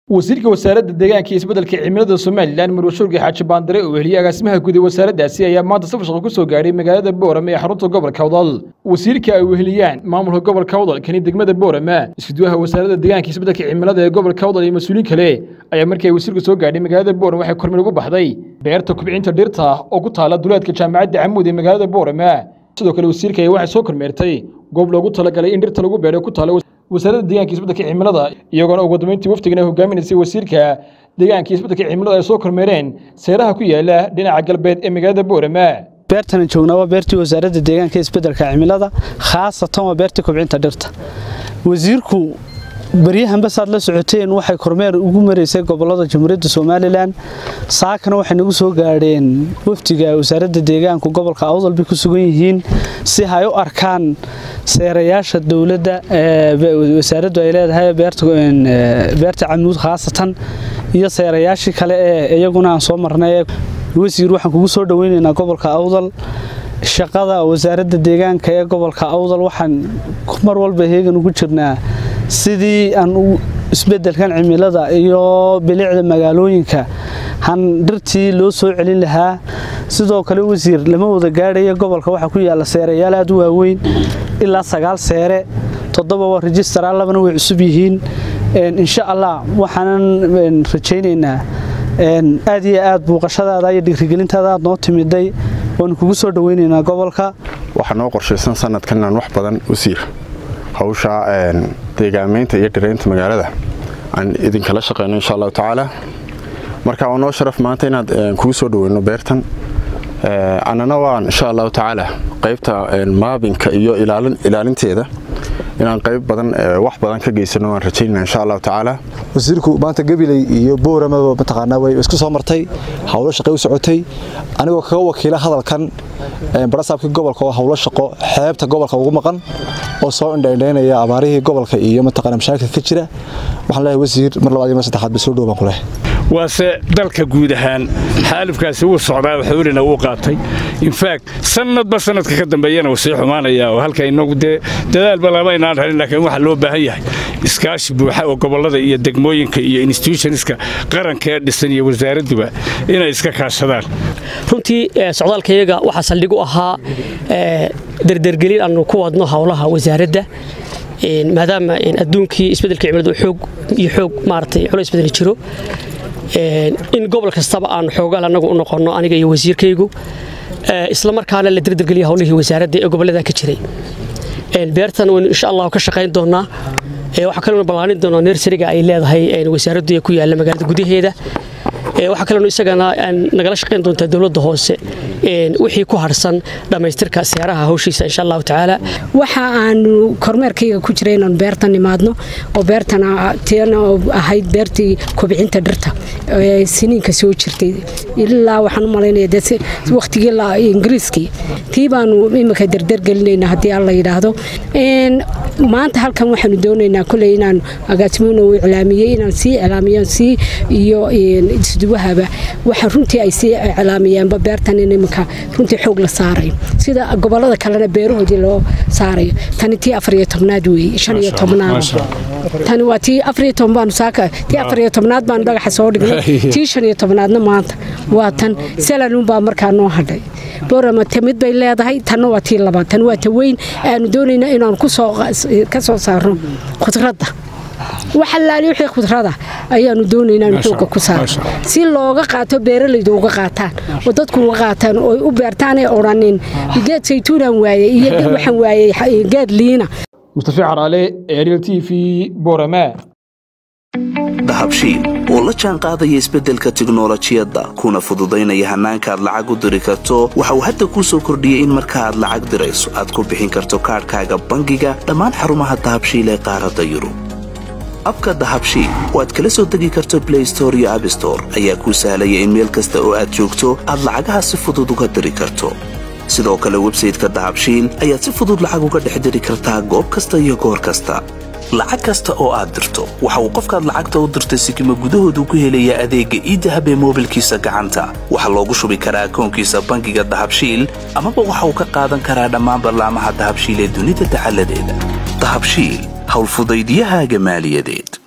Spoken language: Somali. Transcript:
wasiirka wasaaradda deegaanka iyo isbeddelka cimilada somalilan marwashuurga xaaji baandare oo heliyey agaasimaha guud ee wasaaraddaasi ayaa maanta safar shaqo ku soo gaadhay magaalada boorame ee xarunta gobolka awdal wasiirka ay weheliyaan maamulka gobolka awdal kani degmada boorame iskuduwaha wasaaradda deegaanka iyo isbeddelka cimilada ee gobolka awdal iyo mas-uuliin kale ayaa markii ay wasiirku soo gaadhay magaalada boorame waxay kormeer ugu baxday beerta kubcinta dhirta oo ku taala duleedka jaamacadda camuud ee magaalada boorame sidoo kale wasiirka ayaa waxay soo kormeertay goob loogu talagalay in dhirta lagu beero ku taala wasaaradda deegaanka isbeddelka cimilada iyagoona ugu dambeyntii wafdigan ay hogaaminaysay wasiirka deegaanka isbeddelka cimilada ay soo kormeereen seeraha ku yaala dhinaca galbeed ee magaalada boorama beertan joognaa waa beertii wasaaradda deegaanka isbeddelka cimilada khaasatan waa beertii kubcinta dhirta wasiirku baryahanba saad la socoteen waxay kormeer ugu maraysay gobolada jamhuuriyadda somalilan saakana waxay nagu soo gaadheen wafdiga wasaaradda deegaanku gobolka awdal bay ku sugan yihiin si ay u arkaan seerayaasha dowladda wasaaraddu ay leedahay beerta camuud khaasatan iyo seerayaashii kale ee iyaguna aan soo marnay wasiir waxaan kugu soo dhoweynaynaa gobolka awdal shaqada wasaaradda deegaanka ee gobolka awdal waxaan mar walba heegan ugu jirnaa sidii aan isbeddelkan cimilada iyo bilicda magaalooyinka han dhirtii loo soo celin lahaa sidoo kale wasiir lama wada gaadhaya gobolka waxaa ku yaalla seerayaal aad u waaweyn ilaa sagaal seere toddoba waa rejistara labana way cusub yihiin insha allah waxaanan rajaynaynaa aad iyo aad buuqashadaada iyo dhigrigelintaada aad noo timiday waanu kugu soo dhoweynaynaa gobolka waxaa noo qorshaysan sanadkan inaan wax badan wasiir hawsha deegaamaynta iyo dhiraynta magaalada aan idinkala shaqeyno insha allahu tacaala marka waa noo sharaf maanta inaad kugu soo dhoweyno beertan annana waan insha allahu tacaala qaybta maabinka iyo ilaalinteeda inaan qayb badan wax badan ka geysano waan rajaynaa insha allahu tacaala wasiirku maanta gabiley iyo booramaba mataqaanaa way isku soo martay howlo shaqay u socotay anigoo kaga wakiila hadalkan barasaabkii gobolka oo howlo shaqo xeebta gobolka ugu maqan oo soo indhaindhaynaya abaarihii gobolka iyo mataqaana mashaakilka ka jira waxaan leeyahay wasiir mar labaad iyo mar saddexaad ba soo dhow baan ku lehay waase dalka guud ahaan xaalifkaasi wuu socdaa xawlina wuu qaatay infact sanadba sanadka ka dambeeyana wuu sii xumaanaya oo halka inagu dee dadaalba lama inaan helin laakiin waxaa loo baahan yahay iskaashi buuxa oo gobollada iyo degmooyinka iyo institutionska qaranka ee dhisan iyo wasaaradduba inay iska kaashadaan runtii socdaalkayaga waxaa saldhig u ahaa derdergelin aanu ku wadno howlaha wasaaradda maadaama adduunkii isbeddelka cimiladu xoog iyo xoog maaragtay culays badani jiro in gobol kastaba aanu xoogaal annagu u noqonno aniga iyo wasiirkaygu isla markaana la derdergeliya howlihii wasaaradda ee gobollada ka jiray beertan waynu insha allahu ka shaqayn doonaa waxaa kalenu ballaanin doonaa nersariga ay leedahay wasaaraddu ee ku yaalla magaalada gudaheeda waxaa kalenu isagana nagala shaqayn doontaa dowladda hoose wixii ku harsan dhammaystirka seeraha hawshiisa insha allahu tacaala waxa aanu kormeerkayga ku jira inaanu beertan imaadno oo beertan tiana ahayd beertii kobcinta dhirta siniinka soo jirtay ilaa waxaan u malaynaya de wakhtigii ingiriiskii tii baanu imika derdergelinayna haddii alla yidhaahdo maanta halkan waxaanu doonaynaa koley inaan agaasimoona uu iclaamiyey inaan sii iclaamiyo sii iyo isduwahaba waxa runtii ay sii iclaamiyaanba beertan in imika runtii xoog la saarayo sida gobolada kalena beerahoodii loo saarayo tani tii afariyo tobnaad weeye shan iyo tobnaad tani waa tii afariyo toban baanu saaka tii afariyo tobnaad baanu dhagaxa soo dhignay tii shan iyo tobnaadna maanta waa tan salanuunbaa markaa noo hadhay boorama tamid bay leedahay tanna waa tii labaad tan waa ta weyn aanu doonayna inaanu ka soo saarno khudradda waxalaali wixii khudrada ayaanu doonaynaa in xooga ku saaro si looga qaato beeralaydu uga qaataan oo dadku uga qaataan oo u beertaan ee odhanin geed saytuunaan waayey iyo waxaan waayey geed liina mustafi caraale ariel t v borama dahabshiil oo la jaan qaadaya isbeddelka tiknolojiyadda kuna fududaynaya hannaanka aad lacag u diri karto waxa uu hadda kuu soo kordhiyey in marka aad lacag dirayso aad ku bixin karto kaadhkaaga bangiga dhammaan xarumaha dahabshiil ee qaaradda yurub abka dahabshiil oo aad kala soo degi karto blay store iyo abstore ayaa kuu sahlaya in meel kasta oo aad joogto aad lacagaha si fudud uga diri karto sidoo kale websayteka dahabshiil ayaad si fudud lacag uga dhex diri kartaa goob kasta iyo goor kasta lacag kasta oo aad dirto waxa uu qofkaad lacagta u dirtay sikima gudahoodu ku helayaa adeegga iidahab ee moobilkiisa gacanta waxaa loogu shubi karaa akoonkiisa bangiga dahabshiil amaba waxa uu ka qaadan karaa dhammaan ballaamaha dahabshiil ee dunida dacaladeeda dahabshiil howlfudaydyahaaga maaliyadeed